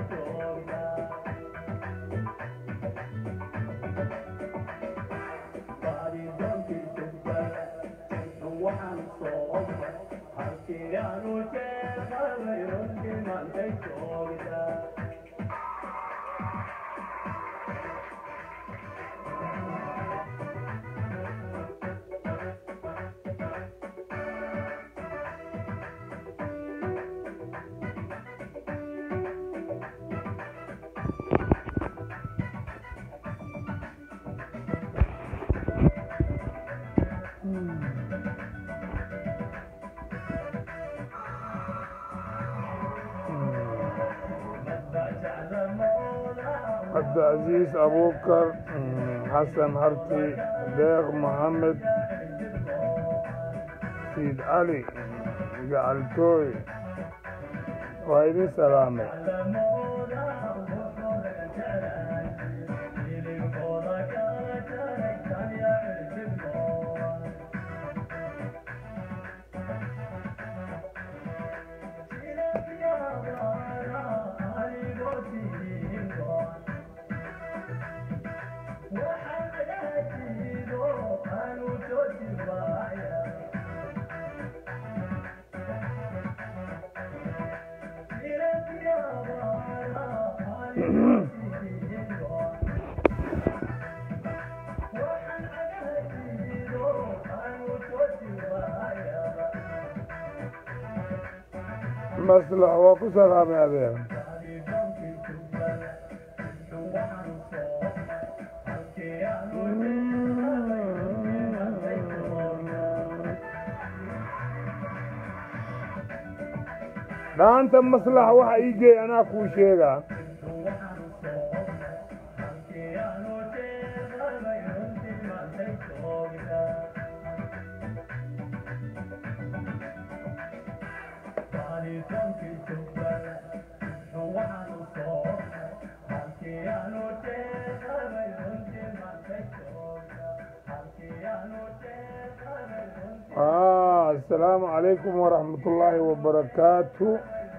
cabdicaziis abuukar xasan harti deeq maxamed siid cali gacaltooy waa idin salaamay maslax waa ku salaamay adeer dhaanta maslax waxa ii geey anaa kuu sheegaa asalaamu calaykum waraxmat ullaahi wabarakaatu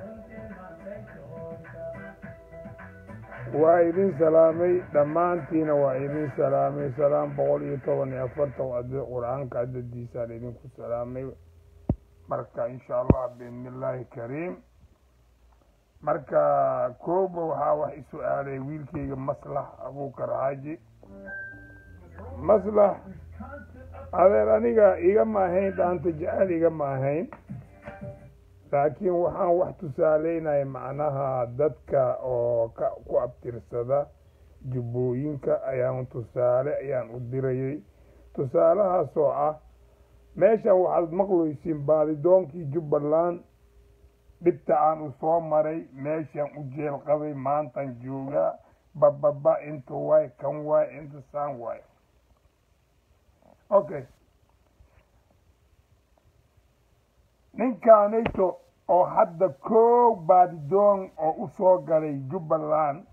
waa idin salaamay dhammaantiina waa idin salaamay salaam boqol iyo toban iyo afartan qur-aanka adadiisaan idinku salaamay marka insha allah biidni illaahi kariim marka kooba waxaa wax isu-aalay wiilkayga maslax abuukar xaaji maslax adeer aniga igama ahayn dhaanta jecel igama ahayn laakiin waxaan wax tusaaleynaya macnaha dadka oo ka ku abtirsada jubbooyinka ayaan tusaale ayaan u dirayay tusaalahaas oo ah meeshan waxaad maqlaysiin baadidoonkii jubbaland dhibta aan u soo maray meeshan u jeel qabay maantan joogaa bababa inta waay kan waay inta saan waay okay ninkaanayto oo hadda koow baadidoon oo u soo galay jubbaland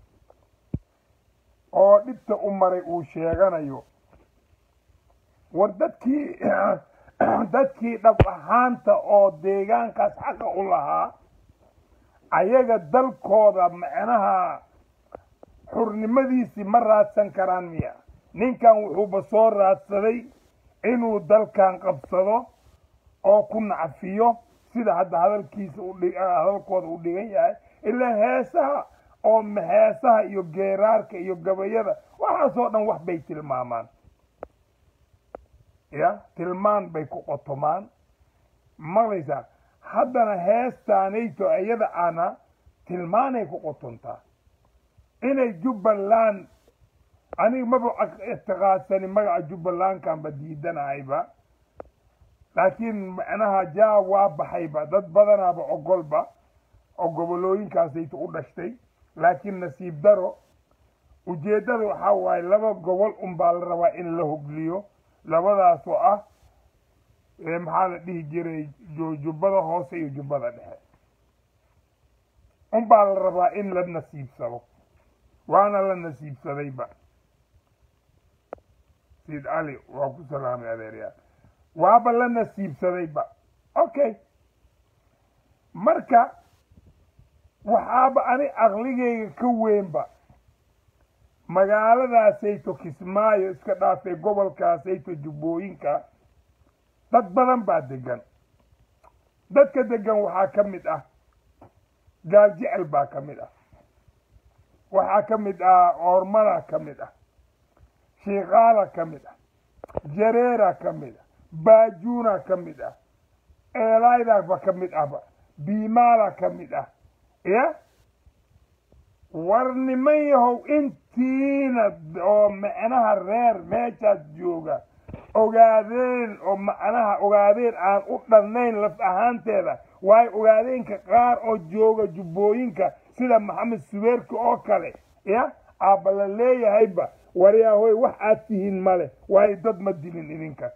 oo dhibta u maray uu sheeganayo war dadkii dadkii dhab ahaanta oo deegaankaas xaqa u lahaa ayaga dalkooda macnaha xurnimadiisii ma raadsan karaan miya ninkan wuxuuba soo raadsaday inuu dalkan qabsado oo ku nacfiyo sida hadda hadalkiisa hadalkooda u dhigan yahay ilaa heesaha oo heesaha iyo geeraarka iyo gabayada waxaasoo dhan wax bay tilmaamaan ya tilmaan bay ku qotomaan maqlaysaa haddana heestaanayto iyada ana tilmaanay ku qotontaa inay jubbaland aniga maba ictiqaadsani magaca jubbalandkanba diidanahayba laakiin macnaha jaa waa baxayba dad badanaaba ogolba oo gobolooyinkaasayta u dhashtay laakiin nasiib daro ujeeddada waxaa waaye laba gobol unbaa la rabaa in la hogliyo labadaasoo ah maxaa la dhihi jiray jubbada hoose iyo jubbada dhexe unbaa la rabaa in la nasiibsado waana la nasiibsadayba sayid cali waa ku salaamay adeeryaa waaba la nasiibsadayba okay marka waxaaba ani aqligayga ka weynba magaaladaasayto kismaayo iska dhaafay gobolkaasayto jubbooyinka dad badan baa degan dadka degan waxaa ka mid ah gaaljecel baa ka mid ah waxaa ka mid ah oormada ka mid ah shiikaala ka mid ah jareera ka mid ah baajuuna ka mid ah eelaydaba ka mid ahba biimaala ka mid ah ya war niman yahow intiina oo macnaha reer meeshaas jooga ogaadeen oo macnaha ogaadeen aan u dhannayn laf ahaanteeda waayo ogaadeenka qaar oo jooga jubbooyinka sida maxamed subeerka oo kale ya aabba la leeyahayba waryaahoy wax aad tihiin male waayo dad ma dilin idinka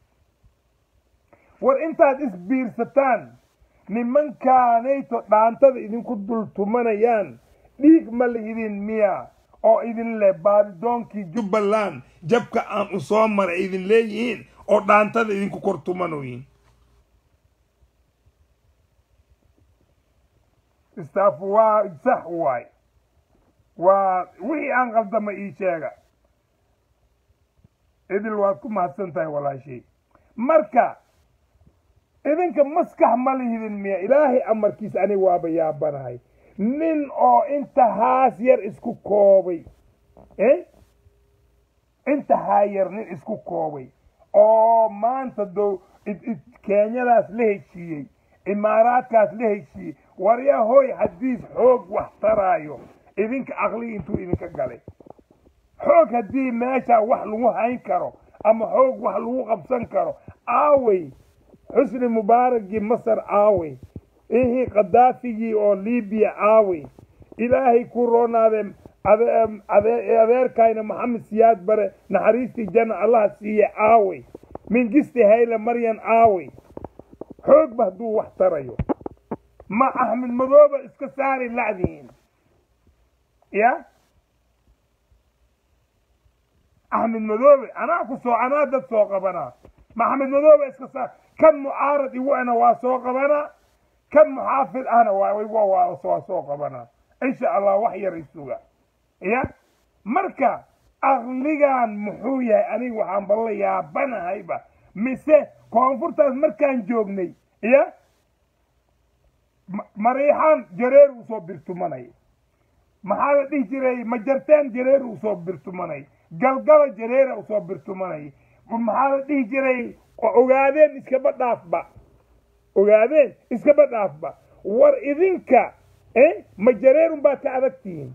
war intaad isbiirsataan nimankaanayto dhaantada idinku dul tumanayaan dhiig ma lihidin miya oo idin leh baadidoonkii jubbaland jabka aan u soo maray idin leeyihiin oo dhaantada idinku kor tumanoyin istaaf waa sax waay waa wixii aan qaldama ii sheega idil waad ku mahadsan tahay walaashay marka idinka maskax ma lihidin miya ilaahay amarkiis ani waaba yaabanahay nin oo inta haas yar isku koobay inta haa yar nin isku koobay oo maanta dow kenyadaas la heshiiyey imaaraadkaas la heshiiyey waryaa hoy haddiis xoog wax taraayo idinka aqligi intuu idinka galay xoog haddii meeshaa wax lagu hayn karo ama xoog wax lagu qabsan karo aawey xusni mubaaragii masar aawey ihii khadaafigii oo libiya aawey ilaahay ku roonaadee adeerkayna maxamed siyaad bare naxariistii janna allaha siiye aawey mingisti hayle maryan aawey xoogba hadduu wax tarayo ma axmed madooba iska saari lacdihiin ya axmed madoobe anaa ku soo anaa dad soo qabanaa ma axmed madoobe iska saar kan mucaarad igu ana waa soo qabanaa kan muxaafid ahna waa soo qabanaa insha allah wax yar isuga ya marka aqligan muxuu yahay aniga waxaan balla yaabanahayba mise koonfurtaas markaan joognay ya mariixaan jareer uu soo birtumanay maxaa la dhihi jiray majarteen jareer uu soo birtumanay galgala jareera uu soo birtumanay maxaa la dhihi jiray ogaadeen iskaba dhaafba ogaadeen iskaba dhaafba war idinka ma jareerun baad ka adag tihiin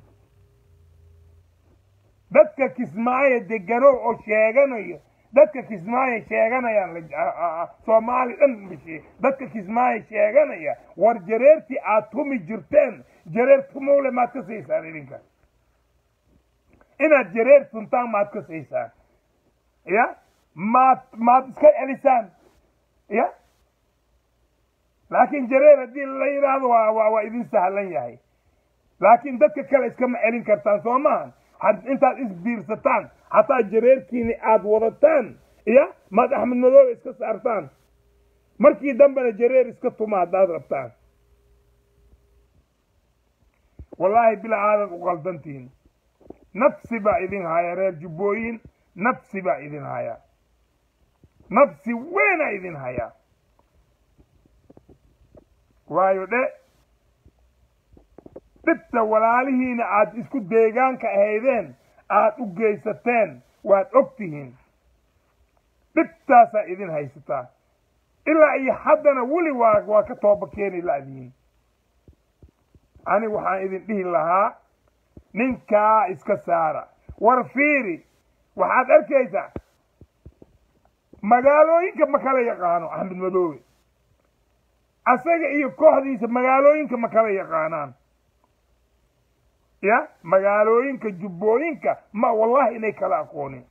dadka kismaayo degano oo sheeganayo dadka kismaayo sheeganayaan soomaali dhan bishe dadka kismaayo sheeganaya war jareertii aad tumi jirteen jareer tumowle maad ka siisaan idinka inaad jareer tuntaan maad ka siisaan ya maad maad iska celisaan ya laakiin jareer haddii la yidhaahdo waa waa waa idin sahlan yahay laakiin dadka kale iskama celin kartaan soo maahan intaad isbiirsataan hataa jareerkiini aada wadataan ya maad axmed madoobe iska saartaan markii dambena jareer iska tuma haddaad rabtaan wallaahi bila aadad u qaldantihin nafsi baa idin haya reer jubbooyin nafsi baa idin haya nafsi weynaa idin hayaa waayo dhe dhibta walaalihiina aad isku deegaanka ahaydeen aad u geysateen waad og tihiin dhibtaasaa idin haysataa ilaa iyo haddana weli waa waa ka tooba keeni la'diin ani waxaan idin dhihi lahaa ninkaa iska saara war fiiri waxaad arkaysaa magaalooyinka ma kala yaqaano axmed madoobe asaga iyo kooxdiisa magaalooyinka ma kala yaqaanaan ya magaalooyinka jubbooyinka ma wallahi inay kala aqoonin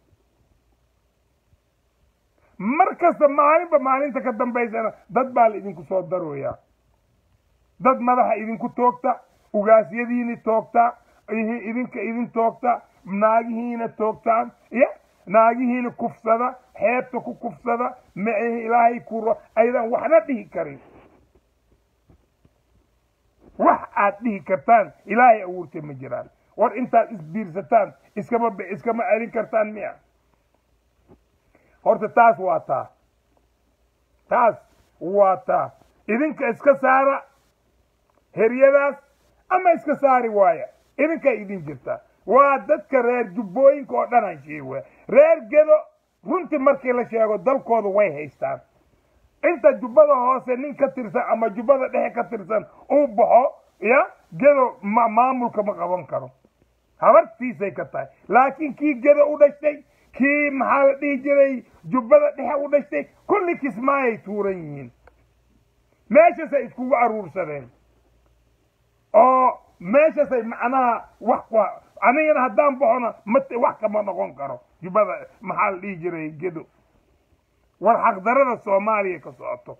mar kasta maalinba maalinta ka dambaysana dad baa la idinku soo darooyaa dad madaxa idinku toogta ugaasyadiini toogta idinka idin toogta naagihiina toogtaan ya naagihiina kufsada xeebta ku kufsada macihi ilaahay kuro aydan waxna dhihi karin wax aad dhihi kartaan ilaahay abuurtay ma jiraan war intaad isbiirsataan iskama iskama celin kartaan miya horta taas waa taa taas waa taa idinka iska saara heryadaas ama iska saari waaya idinkaa idin jirta waa dadka reer jubbooyinka oo dhan aan sheegaya reer gedo runtii markii la sheego dalkooda way haystaan inta jubbada hoose nin ka tirsan ama jubbada dhexe ka tirsan uu baxo ya gedo ma maamulka ma qaban karo habartiisay ka tahay laakiin kii gedo u dhashtay kii maxaa la dhihi jiray jubbada dhexe u dhashtay kulli kismaayay tuuran yihiin meeshasay iskugu aruursadeen oo meeshasay macnaha wax ku anigana haddaan baxona mat wax kama noqon karo jubbada maxaa la dhihi jiray gedo war xaqdarada soomaaliya ka socoto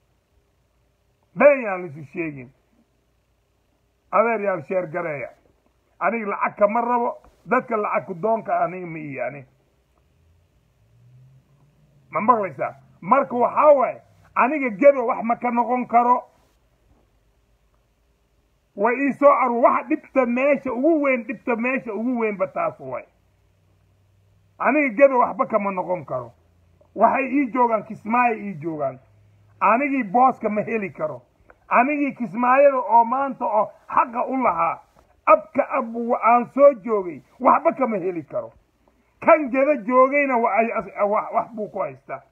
been yaan lisu sheegin adeer yaal sheer gareeya aniga lacag kama rabo dadka lacag ku doonka aniga ma iyo ani ma maqlaysaa marka waxaa waaye aniga gedo wax ma ka noqon karo way ii soo aru waxa dhibta meesha ugu weyn dhibta meesha ugu weynba taas way aniga gedo waxba kama noqon karo waxay ii joogaan kismaayo ii joogaan anigii booska ma heli karo anigii kismaayada oo maanta oo xaqa u lahaa abka ab aan soo joogay waxba kama heli karo kan geda joogayna wax buu ku haystaa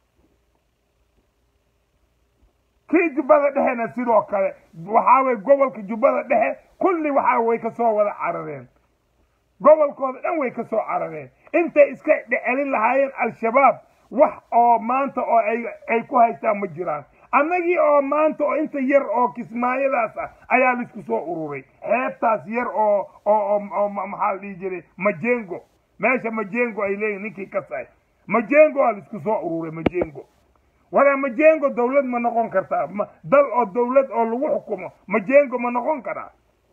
kii jubbada dhexena sidoo kale waxaa weye gobolka jubbada dhexe kulli waxaa way ka soo wada carareen gobolkooda dhan way ka soo carareen intay iska celin lahaayeen al-shabaab wax oo maanta oo ay ku haystaan ma jiraan annagii oo maanta oo inta yar oo kismaayadaas ah ayaa laisku soo ururay xeebtaas yar oo oo oo maxaa la dhihi jiray majengo meesha majengo ay leeyihin ninkii ka sahay majengo aa laisku soo ururay majengo wala majengo dawlad ma noqon kartaa dal oo dawlad oo lagu xukumo majengo ma noqon karaa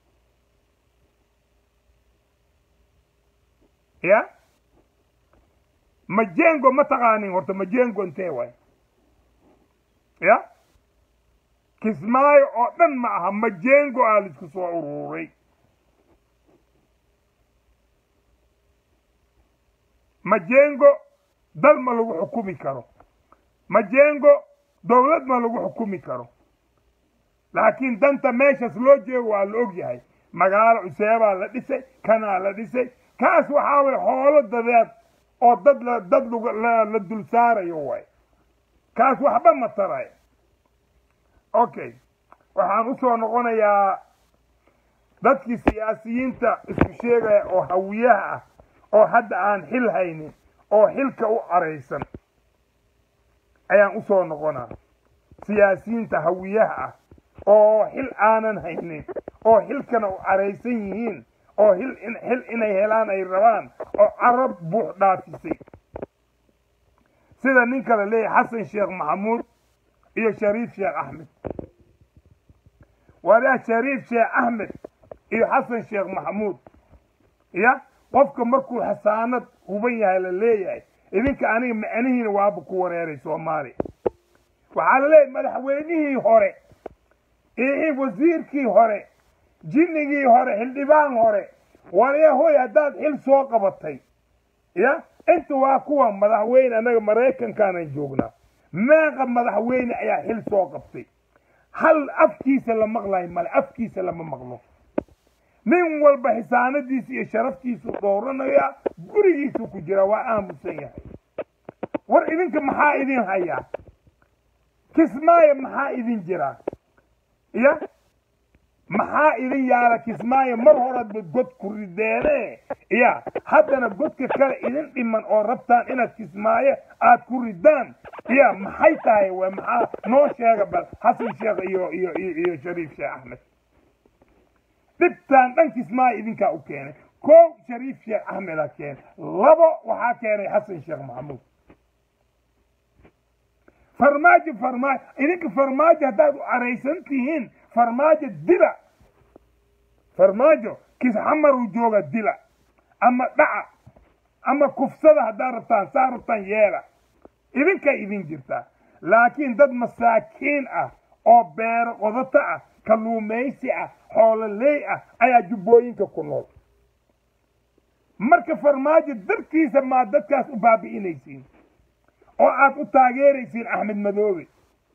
ya majengo ma taqaanin horta majengo intee waay ya kismaayo oo dhan ma aha majengo aa laisku soo ururay majengo dal ma lagu xukumi karo majengo dawlad ma lagu xukumi karo laakiin danta meeshas loo jeego waa la og yahay magaalo cuseebaa la dhisay kanaa la dhisay kaas waxaa weye xoolo dadeed oo dad la dad la dul saarayo waay kaas waxba ma taray okay waxaan u soo noqonayaa dadkii siyaasiyiinta isku sheegaya oo hawiyaha ah oo hadda aan xil haynin oo xilka u caraysan ayaan u soo noqonaa siyaasiyiinta hawiyaha ah oo xil aanan haynin oo xilkana u caraysan yihiin oo xil xil inay helaan ay rabaan oo carab buux dhaafisay sida ninka la leeyahay xasan sheekh maxamuud iyo shariif sheekh axmed wadaa shariif sheekh axmed iyo xasan sheekh maxamuud ya qofka markuu xasaanad huban yahay la leeyahay idinka aniga macnihiina waaba ku wareeray soomaaliya waxaa la leeyahay madaxweynihii hore iyo wasiirkii hore jinnigii hore xildhibaan hore waryahoy haddaad xil soo qabatay ya inta waa kuwa madaxweyne annaga maraykankaanan joognaa meeqa madaxweyne ayaa xil soo qabtay hal afkiisa la maqlayo male afkiisa lama maqlo nin walba xisaanadiisa iyo sharaftiisu dhowranaya gurigiisu ku jira waa aamusan yahay war idinka maxaa idin hayaa kismaayo maxaa idin jira ya maxaa idin yaala kismaayo mar horadba god ku rideene ya haddana godka kale idin dhiman oo rabtaan inaad kismaayo aad ku ridaan ya maxay tahay w maxaa noo sheega bal xasan sheekh iyo iyo iyo shariif sheekh axmed dhibtaan dhan kismaayo idinkaa u keenay kow shariif sheekh axmeda keenay labo waxaa keenay xasan sheekh maxamuud farmaajo farmaajo idinka farmaajo haddaad u caraysan tihiin farmaajo dila farmaajo kis xamaruu jooga dila ama dhaca ama kufsada haddaad rabtaan saa rabtaan yeela idinkay idin jirtaa laakiin dad masaakiin ah oo beero qodato ah kalluumaysi ah xoololey ah ayaa jubbooyinka ku nool marka farmaajo dartiisa maa dadkaas u baabi'inaysiin oo aad u taageeraysiin axmed madoobe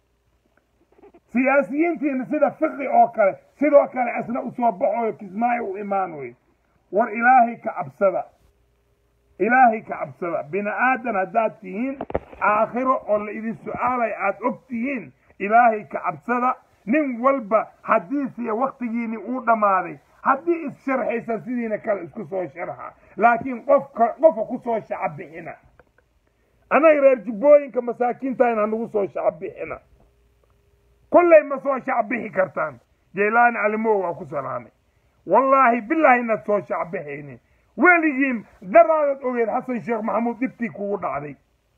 siyaasiyiintiina sida fiqi oo kale sidoo kale isna u soo baxooyo kismaayo u imaanoyo war ilaahay ka cabsada ilaahay ka cabsada bini aadan haddaad tihiin aakhiro oo la idin su'aalay aad og tihiin ilaahay ka cabsada nin walba haddiisiyo wakhtigiini uu dhammaaday haddii is-sharxaysa sidiina kale isku soo sharxa laakiin qofka qofa ku soo shacabixina annaga reer jubbooyinka masaakiinta in hanagu soo shacabixina kollay ma soo shacbixi kartaan jaylaani calimow waa ku salaamay wallaahi bilaahi inaad soo shacbixaynin weligiin daraadaad ogeed xasan sheekh maxamuud dhibtii kugu dhacday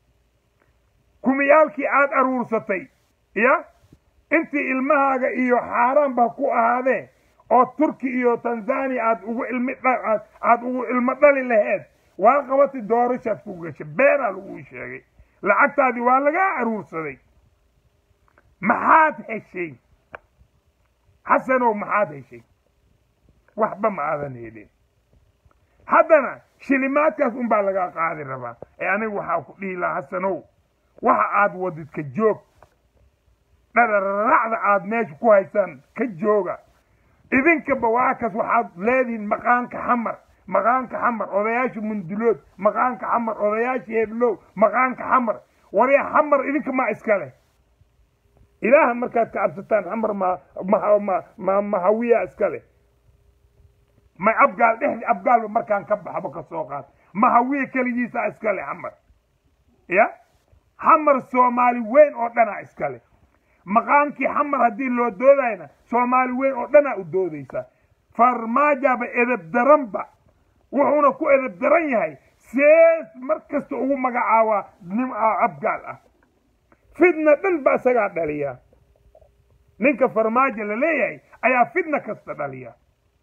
kumiyaalkii aad aruursatay ya intii ilmahaaga iyo xaaraanba ku ahaadee oo turki iyo tanzania aad ugu ilmi aad ugu ilmo dhali laheed waa qabatay doorashaad ku gashay beenaa laguu sheegay lacagtaadii waa lagaa aruursaday maxaad heshay xasanow maxaad heshay waxba ma aadan helin haddana shilimaadkaas unbaa lagaa qaadi rabaa ee aniga waxaa ku dhihi lahaa xasanow waxa aad wadidka joog dhararacda aad meesha ku haysaan ka jooga idinkaba waakas waxaad leedihiin maqaanka xamar maqaanka xamar odayaasha mundulood maqaanka xamar odayaasha heblow maqaanka xamar warya xamar idinka maa iska leh ilaaha markaad ka cabsataan xamar ma ma ma mahawiya iska leh may abgaal dhexdi abgaalba markaan ka baxbo ka soo qaad mahawiya keligiisa iska leh xamar ya xamar soomaali weyn oo dhanaa iska leh maqaankii xamar haddii loo doodayna soomaali weyn oo dhanaa u doodaysa farmaajaba edeb daranba wuxuuna ku edeb daran yahay sees mar kasta ugu magacaabaa nim abgaal ah fidna dhan ba isagaa dhaliya ninka farmaajo la leeyahay ayaa fidna kasta dhaliya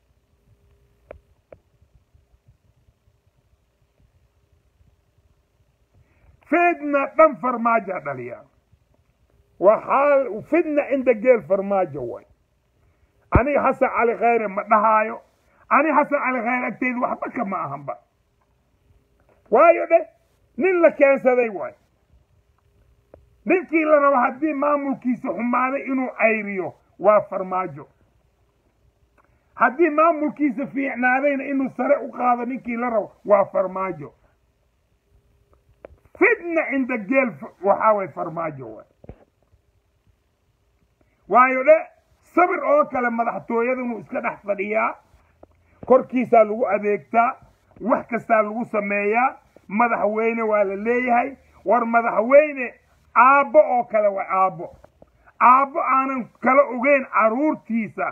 fidna dhan farmaaja dhaliya waxaa fidna cinda geel farmaajo way aniga xasan cali khayre ma dhahaayo aniga xasan cali khayre agteyda waxba kama ahanba waayo dheh nin la keensaday waay ninkii la rabo haddii maamulkiisa xumaaday inuu cayriyo waa farmaajo haddii maamulkiisa fiicnaadayna inuu sare u qaado ninkii la rabo waa farmaajo fidna cinda geel waxaa way farmaajo waay waayo dhe sabir oo kale madaxtooyada inuu iska dhex fadhiyaa korkiisaa lagu adeegtaa wax kastaa lagu sameeyaa madaxweyne waa la leeyahay war madaxweyne aabbo oo kale waa aabbo aabbo aanan kala ogeyn carruurtiisa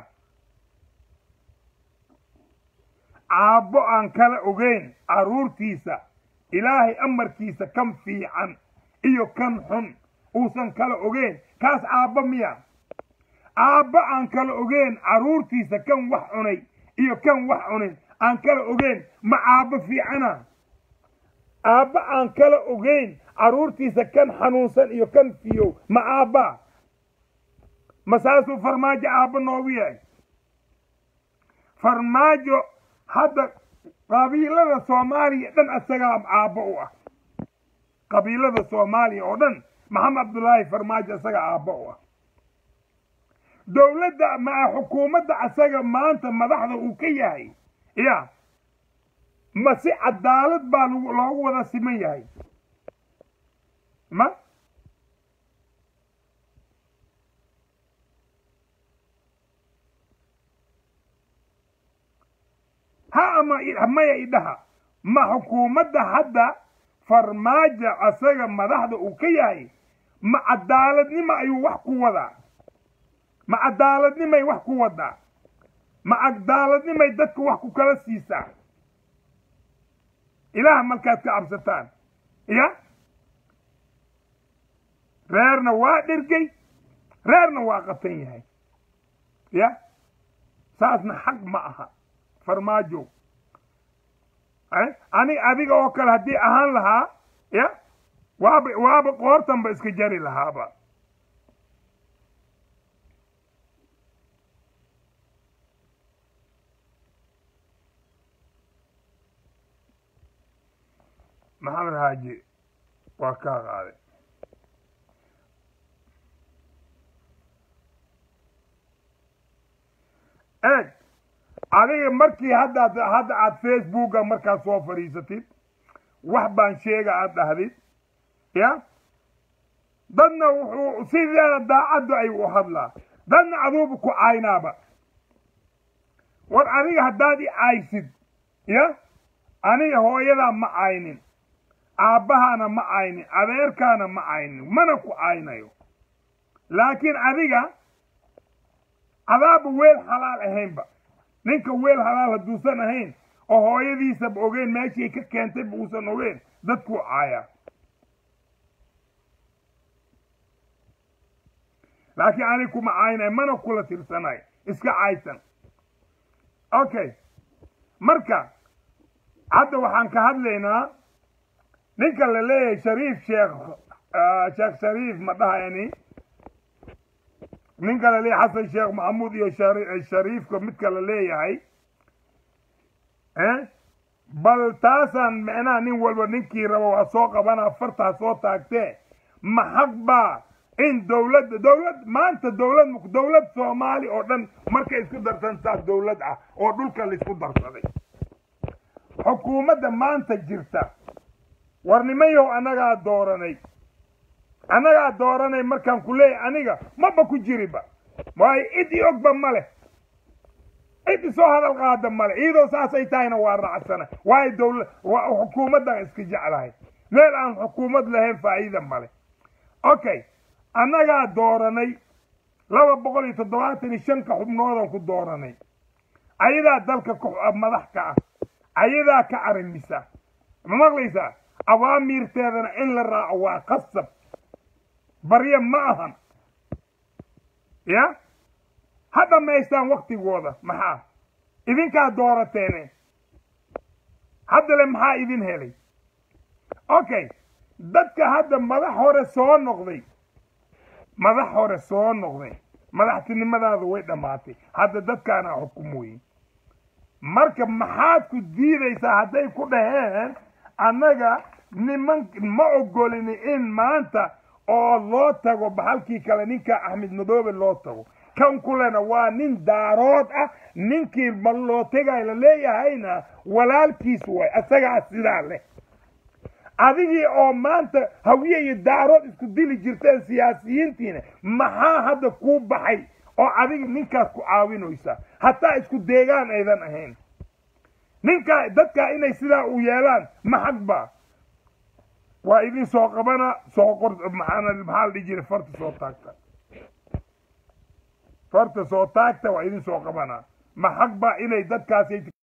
aabbo aan kala ogeyn carruurtiisa ilaahay amarkiisa kan fiican iyo kan xun uusan kala ogeyn kaas aabbo miya aabba aan kala ogeyn carruurtiisa kan wax cunay iyo kan wax cunin aan kala ogeyn ma aabbo fiicana aabba aan kala ogeyn carruurtiisa kan xanuunsan iyo kan fiyow ma aabba ma saasuu farmaajo aabba noogu yahay farmaajo hadda qabiilada soomaaliya dhan isagaa aabbo u ah qabiilada soomaaliya oo dhan maxamed cabdullaahi farmaajo isaga aabbo u ah dowladda maa xukuumadda asaga maanta madaxda uu ka yahay ya ma si cadaalad baa loogu wada siman yahay ma ha ama maya idhaha ma xukuumadda hadda farmaajo asaga madaxda uu ka yahay ma cadaaladnimo ayuu wax ku wadaa ma cadaaladnimay wax ku wadaa ma cadaaladnimay dadka wax ku kala siisaa ilaah markaad ka cabsataan ya reerna waa dhergey reerna waa qatan yahay ya saasna xaq ma aha farmaajo ani adiga oo kale haddii ahaan lahaa ya waaba waaba qoortanba iska jari lahaaba maxamed xaaji waa kaa qaaday eeg adiga markii haddaad hadda aad facebooka markaad soo fadhiisatid wax baan sheega aad dhahdid ya dadna wuxuu sideeda daacaddu ay u hadlaa dadna aduuba ku caynaaba war adiga haddaad i caysid ya aniga hooyadaa ma caynin aabbahaana ma caynin adeerkaana ma caynin mana ku caynayo laakiin adiga adaaba weel xalaal ahaynba ninka weel halaal hadduusan ahayn oo hooyadiisaba ogeyn meeshii ka keentayba uusan ogeyn dadkuu caayaa laakiin anig kuma caynay mana kula tirsanay iska caysan okay marka hadda waxaan ka hadlaynaa ninka la leeyahay shariif sheekh sheekh shariif ma dhahayani ninka la leeyahay xasan sheekh maxamuud iyo shariifka midka la leeyahay bal taasaan micnaha nin walba ninkii rabo waa soo qabanaa fartaa soo taagtee ma xaq baa in dowladda dowlad maanta dowlad dowlad soomaali oo dhan markay isku darsantaa dowlad ah oo dhulka laisku darsaday xukuumadda maanta jirta war nimayow annagaa dooranay annagaa dooranay markaan ku leeyahay aniga maba ku jiriba waayo cid i ogba ma leh cid isoo hadal qaada male iyadoo saasay tahayna waa raacsana waayo dowla xukuumaddan iska jeclahay meel aan xukuumad lahayn faa'iida male okay annagaa dooranay laba boqol iyo toddobaatan iyo shanka xubnoodan ku dooranay ayadaa dalka madax ka ah ayadaa ka arimisa ma maqlaysaa awaamiirteedana in la raaco waa qasab barye ma ahan ya ha dhammaystaan waktigooda maxaa idinkaa doorateene haddale maxaa idin helay okay dadka hadda madax hore soo noqday madax hore soo noqday madaxtinimadaada way dhammaatay hadda dadkaana xukumoyin marka maxaad ku diidaysaa hadday ku dhaheen annaga niman ma ogolini in maanta oo loo tago baxalkii kale ninka axmed madoobe loo tago kan kulena waa nin daarood ah ninkii ma loo tegay la leeyahayna walaalkiis way isagaa sidaa leh adigii oo maanta hawiye iyo daarood isku dili jirteen siyaasiyiintiina maxaa hadda kuu baxay oo adiga ninkaas ku caawinaysa hataa isku deegaan aydan ahayn ninkaa dadkaa inay sidaa u yeelaan ma xaq baa waa idin soo qabana soo qor maxaana maxaa la dhihi jiray farta soo taagta farta soo taagta waa idin soo qabana ma xaq baa inay dadkaasay